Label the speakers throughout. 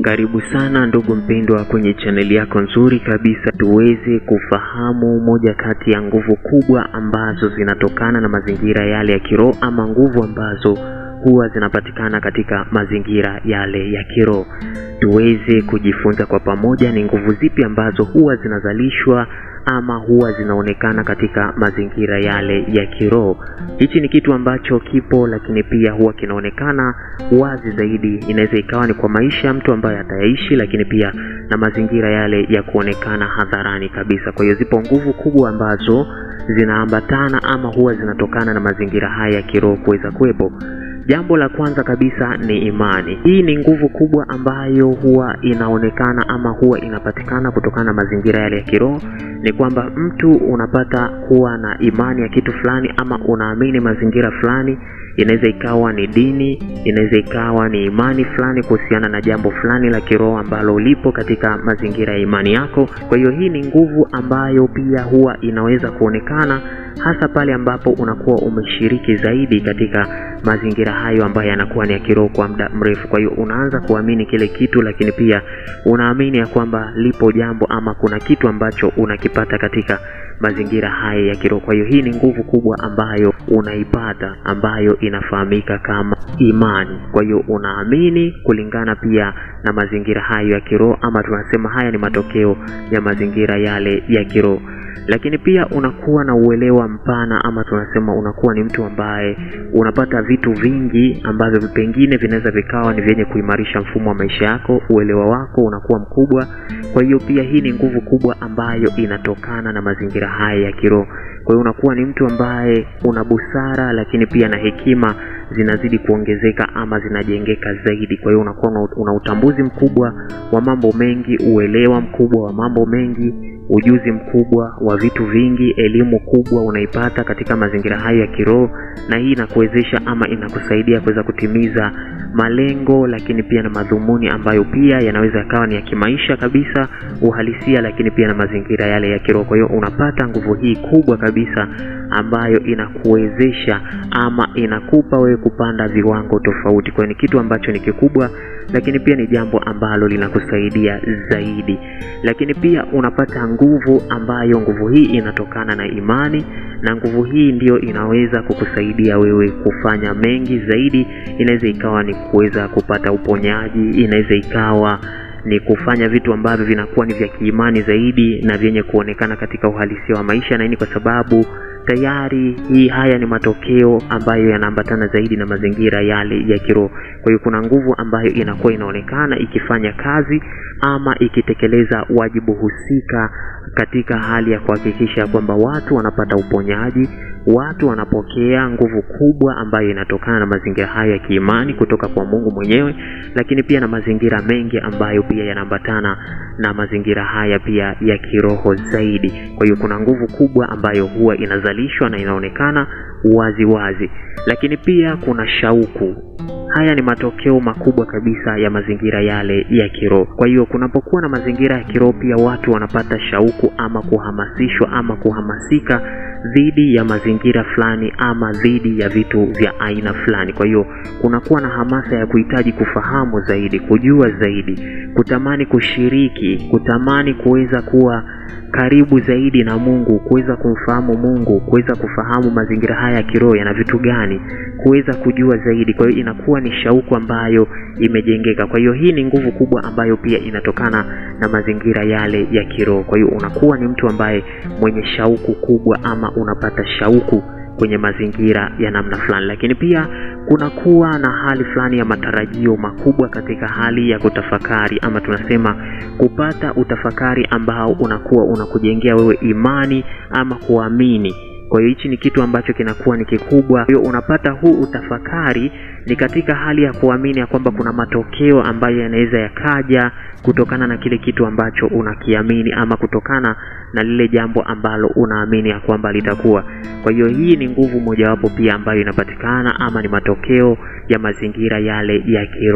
Speaker 1: Karibu sana ndugu mpendwa kwenye chaneli yako nzuri kabisa, tuweze kufahamu moja kati ya nguvu kubwa ambazo zinatokana na mazingira yale ya kiroho ama nguvu ambazo huwa zinapatikana katika mazingira yale ya kiroho. Tuweze kujifunza kwa pamoja ni nguvu zipi ambazo huwa zinazalishwa ama huwa zinaonekana katika mazingira yale ya kiroho. Hichi ni kitu ambacho kipo, lakini pia huwa kinaonekana wazi zaidi. Inaweza ikawa ni kwa maisha ya mtu ambaye atayaishi, lakini pia na mazingira yale ya kuonekana hadharani kabisa. Kwa hiyo zipo nguvu kubwa ambazo zinaambatana ama huwa zinatokana na mazingira haya ya kiroho kuweza kuwepo. Jambo la kwanza kabisa ni imani. Hii ni nguvu kubwa ambayo huwa inaonekana ama huwa inapatikana kutokana na mazingira yale ya kiroho. Ni kwamba mtu unapata kuwa na imani ya kitu fulani ama unaamini mazingira fulani, inaweza ikawa ni dini, inaweza ikawa ni imani fulani kuhusiana na jambo fulani la kiroho ambalo lipo katika mazingira ya imani yako. Kwa hiyo hii ni nguvu ambayo pia huwa inaweza kuonekana hasa pale ambapo unakuwa umeshiriki zaidi katika mazingira hayo ambayo yanakuwa ni ya kiroho kwa muda mrefu. Kwa hiyo unaanza kuamini kile kitu, lakini pia unaamini ya kwamba lipo jambo ama kuna kitu ambacho unakipata katika mazingira haya ya kiroho. Kwa hiyo hii ni nguvu kubwa ambayo unaipata ambayo inafahamika kama imani. Kwa hiyo unaamini kulingana pia na mazingira hayo ya kiroho, ama tunasema haya ni matokeo ya mazingira yale ya kiroho lakini pia unakuwa na uelewa mpana ama tunasema unakuwa ni mtu ambaye unapata vitu vingi ambavyo pengine vinaweza vikawa ni vyenye kuimarisha mfumo wa maisha yako. Uelewa wako unakuwa mkubwa. Kwa hiyo pia hii ni nguvu kubwa ambayo inatokana na mazingira haya ya kiroho. Kwa hiyo unakuwa ni mtu ambaye una busara, lakini pia na hekima zinazidi kuongezeka ama zinajengeka zaidi. Kwa hiyo unakuwa una utambuzi mkubwa wa mambo mengi, uelewa mkubwa wa mambo mengi ujuzi mkubwa wa vitu vingi, elimu kubwa unaipata katika mazingira hayo ya kiroho, na hii inakuwezesha ama inakusaidia kuweza kutimiza malengo, lakini pia na madhumuni ambayo pia yanaweza yakawa ni ya kimaisha kabisa, uhalisia, lakini pia na mazingira yale ya kiroho. Kwa hiyo unapata nguvu hii kubwa kabisa ambayo inakuwezesha ama inakupa wewe kupanda viwango tofauti. Kwa hiyo ni kitu ambacho ni kikubwa, lakini pia ni jambo ambalo linakusaidia zaidi, lakini pia unapata nguvu ambayo nguvu hii inatokana na imani, na nguvu hii ndiyo inaweza kukusaidia wewe kufanya mengi zaidi. Inaweza ikawa ni kuweza kupata uponyaji, inaweza ikawa ni kufanya vitu ambavyo vinakuwa ni vya kiimani zaidi na vyenye kuonekana katika uhalisia wa maisha, na hii ni kwa sababu tayari hii haya ni matokeo ambayo yanaambatana zaidi na mazingira yale ya kiroho. Kwa hiyo kuna nguvu ambayo inakuwa inaonekana ikifanya kazi ama ikitekeleza wajibu husika katika hali ya kuhakikisha kwamba watu wanapata uponyaji, watu wanapokea nguvu kubwa ambayo inatokana na mazingira hayo ya kiimani kutoka kwa Mungu mwenyewe, lakini pia na mazingira mengi ambayo pia yanaambatana na mazingira haya pia ya kiroho zaidi. Kwa hiyo kuna nguvu kubwa ambayo huwa inazalishwa na inaonekana wazi wazi, lakini pia kuna shauku. Haya ni matokeo makubwa kabisa ya mazingira yale ya kiroho. Kwa hiyo kunapokuwa na mazingira ya kiroho, pia watu wanapata shauku ama kuhamasishwa ama kuhamasika dhidi ya mazingira fulani ama dhidi ya vitu vya aina fulani. Kwa hiyo kunakuwa na hamasa ya kuhitaji kufahamu zaidi, kujua zaidi, kutamani kushiriki, kutamani kuweza kuwa karibu zaidi na Mungu, kuweza kumfahamu Mungu, kuweza kufahamu mazingira haya ya kiroho yana vitu gani, kuweza kujua zaidi. Kwa hiyo inakuwa ni shauku ambayo imejengeka. Kwa hiyo hii ni nguvu kubwa ambayo pia inatokana na mazingira yale ya kiroho. Kwa hiyo unakuwa ni mtu ambaye mwenye shauku kubwa ama unapata shauku kwenye mazingira ya namna fulani, lakini pia kunakuwa na hali fulani ya matarajio makubwa katika hali ya kutafakari ama tunasema kupata utafakari ambao unakuwa unakujengea wewe imani ama kuamini. Kwa hiyo hichi ni kitu ambacho kinakuwa ni kikubwa. Kwa hiyo unapata huu utafakari ni katika hali ya kuamini ya kwamba kuna matokeo ambayo yanaweza yakaja kutokana na kile kitu ambacho unakiamini ama kutokana na lile jambo ambalo unaamini ya kwamba litakuwa. Kwa hiyo hii ni nguvu mojawapo pia ambayo inapatikana ama ni matokeo ya mazingira yale ya kiroho.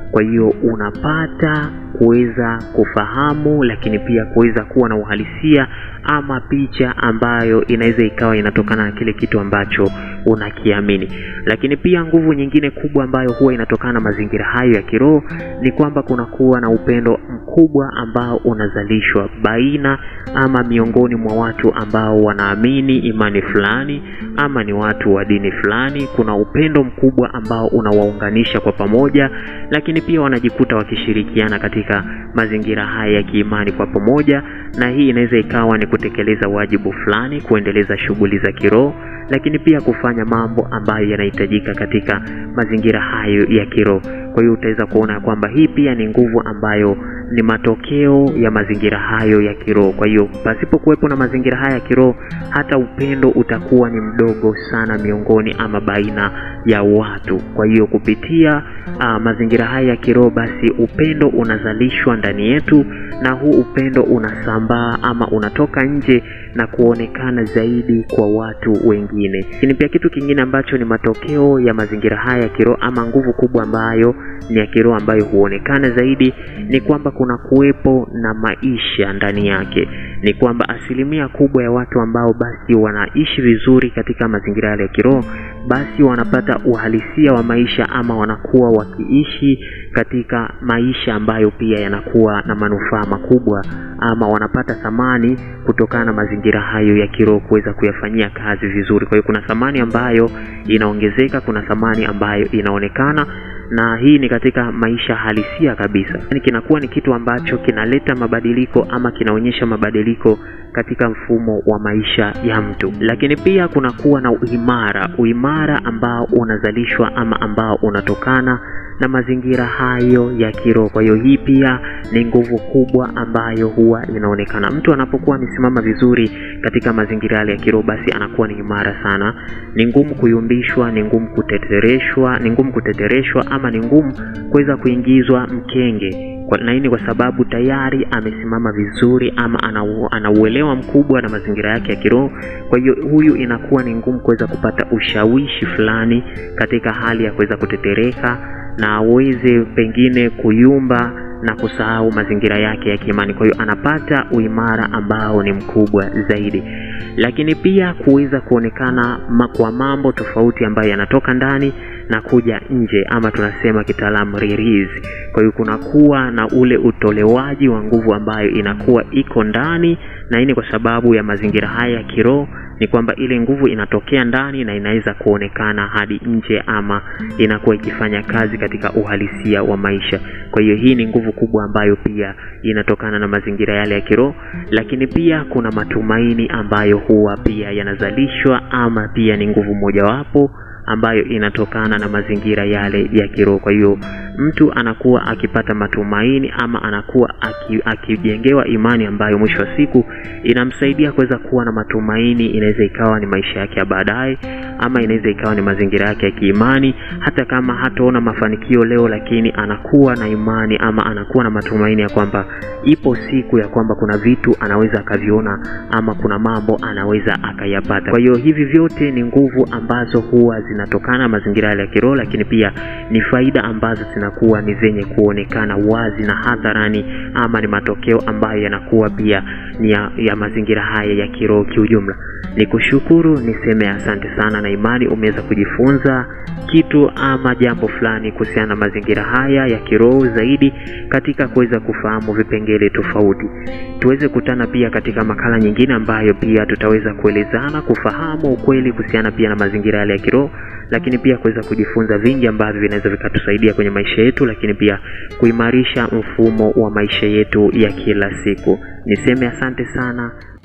Speaker 1: Kwa hiyo unapata kuweza kufahamu, lakini pia kuweza kuwa na uhalisia ama picha ambayo inaweza ikawa inatokana na kile kitu ambacho unakiamini. Lakini pia nguvu nyingine kubwa ambayo huwa inatokana na mazingira hayo ya kiroho ni kwamba kunakuwa na upendo mkubwa ambao unazalishwa baina ama miongoni mwa watu ambao wanaamini imani fulani ama ni watu wa dini fulani. Kuna upendo mkubwa ambao unawaunganisha kwa pamoja, lakini pia wanajikuta wakishirikiana katika mazingira haya ya kiimani kwa pamoja, na hii inaweza ikawa ni kutekeleza wajibu fulani, kuendeleza shughuli za kiroho lakini pia kufanya mambo ambayo yanahitajika katika mazingira hayo ya kiroho. Kwa hiyo utaweza kuona kwamba hii pia ni nguvu ambayo ni matokeo ya mazingira hayo ya kiroho. Kwa hiyo pasipo kuwepo na mazingira haya ya kiroho, hata upendo utakuwa ni mdogo sana miongoni ama baina ya watu. Kwa hiyo kupitia uh, mazingira haya ya kiroho, basi upendo unazalishwa ndani yetu, na huu upendo unasambaa ama unatoka nje na kuonekana zaidi kwa watu wengine. Lakini pia kitu kingine ambacho ni matokeo ya mazingira haya ya kiroho ama nguvu kubwa ambayo ni ya kiroho ambayo huonekana zaidi ni kwamba kuna kuwepo na maisha ndani yake. Ni kwamba asilimia kubwa ya watu ambao basi wanaishi vizuri katika mazingira yale ya kiroho, basi wanapata uhalisia wa maisha ama wanakuwa wakiishi katika maisha ambayo pia yanakuwa na manufaa makubwa ama wanapata thamani kutokana na mazingira hayo ya kiroho kuweza kuyafanyia kazi vizuri. Kwa hiyo kuna thamani ambayo inaongezeka, kuna thamani ambayo inaonekana na hii ni katika maisha halisia kabisa. Yani kinakuwa ni kitu ambacho kinaleta mabadiliko ama kinaonyesha mabadiliko katika mfumo wa maisha ya mtu. Lakini pia kunakuwa na uimara, uimara ambao unazalishwa ama ambao unatokana na mazingira hayo ya kiroho. Kwa hiyo hii pia ni nguvu kubwa ambayo huwa inaonekana. Mtu anapokuwa amesimama vizuri katika mazingira yale ya kiroho, basi anakuwa ni imara sana. Ni ngumu kuyumbishwa, ni ngumu kutetereshwa, ni ngumu kutetereshwa ama ni ngumu kuweza kuingizwa mkenge kwa, na hii ni kwa sababu tayari amesimama vizuri ama ana uelewa mkubwa na mazingira yake ya kiroho. Kwa hiyo huyu inakuwa ni ngumu kuweza kupata ushawishi fulani katika hali ya kuweza kutetereka na aweze pengine kuyumba na kusahau mazingira yake ya kiimani. Kwa hiyo anapata uimara ambao ni mkubwa zaidi, lakini pia kuweza kuonekana ma kwa mambo tofauti ambayo yanatoka ndani na kuja nje, ama tunasema kitaalamu release. Kwa hiyo kunakuwa na ule utolewaji wa nguvu ambayo inakuwa iko ndani, na hii ni kwa sababu ya mazingira haya ya kiroho ni kwamba ile nguvu inatokea ndani na inaweza kuonekana hadi nje ama inakuwa ikifanya kazi katika uhalisia wa maisha. Kwa hiyo hii ni nguvu kubwa ambayo pia inatokana na mazingira yale ya kiroho, lakini pia kuna matumaini ambayo huwa pia yanazalishwa ama pia ni nguvu mojawapo ambayo inatokana na mazingira yale ya kiroho. Kwa hiyo mtu anakuwa akipata matumaini ama anakuwa akijengewa aki imani ambayo mwisho wa siku inamsaidia kuweza kuwa na matumaini. Inaweza ikawa ni maisha yake ya baadaye, ama inaweza ikawa ni mazingira yake ya kiimani. Hata kama hataona mafanikio leo, lakini anakuwa na imani ama anakuwa na matumaini ya kwamba ipo siku ya kwamba kuna vitu anaweza akaviona ama kuna mambo anaweza akayapata. Kwa hiyo hivi vyote ni nguvu ambazo huwa zinatokana na mazingira yale ya kiroho, lakini pia ni faida ambazo zinakuwa ni zenye kuonekana wazi na hadharani, ama ni matokeo ambayo yanakuwa pia ni ya, ya mazingira haya ya kiroho kiujumla. Ni kushukuru niseme asante sana, na imani umeweza kujifunza kitu ama jambo fulani kuhusiana na mazingira haya ya kiroho zaidi katika kuweza kufahamu vipengele tofauti. Tuweze kutana pia katika makala nyingine ambayo pia tutaweza kuelezana kufahamu ukweli kuhusiana pia na mazingira yale ya kiroho, lakini pia kuweza kujifunza vingi ambavyo vinaweza vikatusaidia kwenye maisha yetu, lakini pia kuimarisha mfumo wa maisha yetu ya kila siku. Niseme asante sana